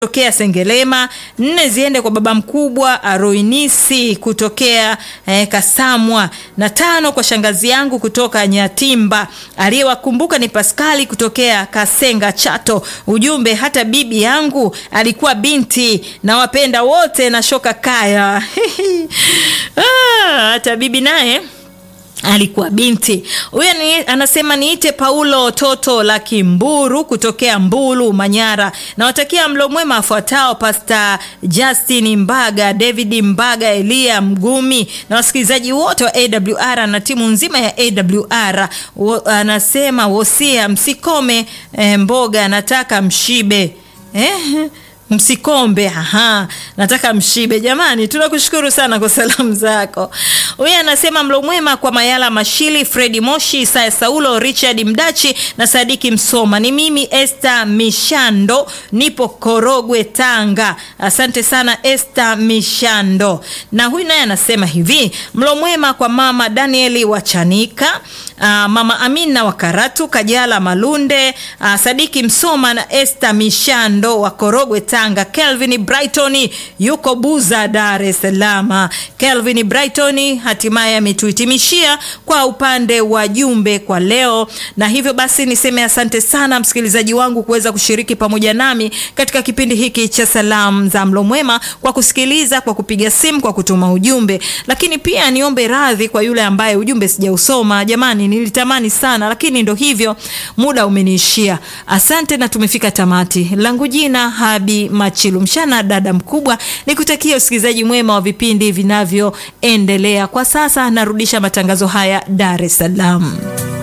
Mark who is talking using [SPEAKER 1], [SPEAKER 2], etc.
[SPEAKER 1] tokea Sengelema, nne ziende kwa baba mkubwa Aroinisi kutokea eh, Kasamwa, na tano kwa shangazi yangu kutoka Nyatimba. Aliyewakumbuka ni Paskali kutokea Kasenga Chato. Ujumbe, hata bibi yangu alikuwa binti, na wapenda wote na shoka kaya ah, hata bibi naye alikuwa binti huyo. Ni, anasema niite Paulo Toto la Kimburu kutokea Mbulu Manyara. Nawatakia mlo mwema afuatao: Pasta Justin Mbaga, David Mbaga, Elia Mgumi na wasikilizaji wote wa AWR na timu nzima ya AWR. Wo, anasema wosia msikome eh, mboga nataka mshibe eh? Msikombe, aha, nataka mshibe. Jamani, tunakushukuru sana kwa salamu zako. Huyu anasema mlo mwema kwa Mayala Mashili, Fredi Moshi, Isaya Saulo, Richard Mdachi na Sadiki Msoma. Ni mimi Esther Mishando, nipo Korogwe, Tanga. Asante sana Esther Mishando. Na huyu naye anasema hivi, mlo mwema kwa mama Danieli Wachanika, uh, mama Amina wa Karatu, Kajala Malunde, uh, Sadiki Msoma na Esther Mishando wa Korogwe, Tanga. Kelvin Brighton yuko Buza, Dar es Salaam. Kelvin Brighton hatimaye ametuhitimishia kwa upande wa jumbe kwa leo, na hivyo basi niseme asante sana msikilizaji wangu kuweza kushiriki pamoja nami katika kipindi hiki cha salamu za mlo mwema, kwa kusikiliza, kwa kupiga simu, kwa kutuma ujumbe. Lakini pia niombe radhi kwa yule ambaye ujumbe sijausoma. Jamani, nilitamani sana, lakini ndo hivyo, muda umeniishia. Asante na tumefika tamati. Langu jina Habi Machilu Mshana, dada mkubwa, nikutakia usikilizaji mwema wa vipindi vinavyoendelea. Kwa sasa narudisha matangazo haya Dar es Salaam.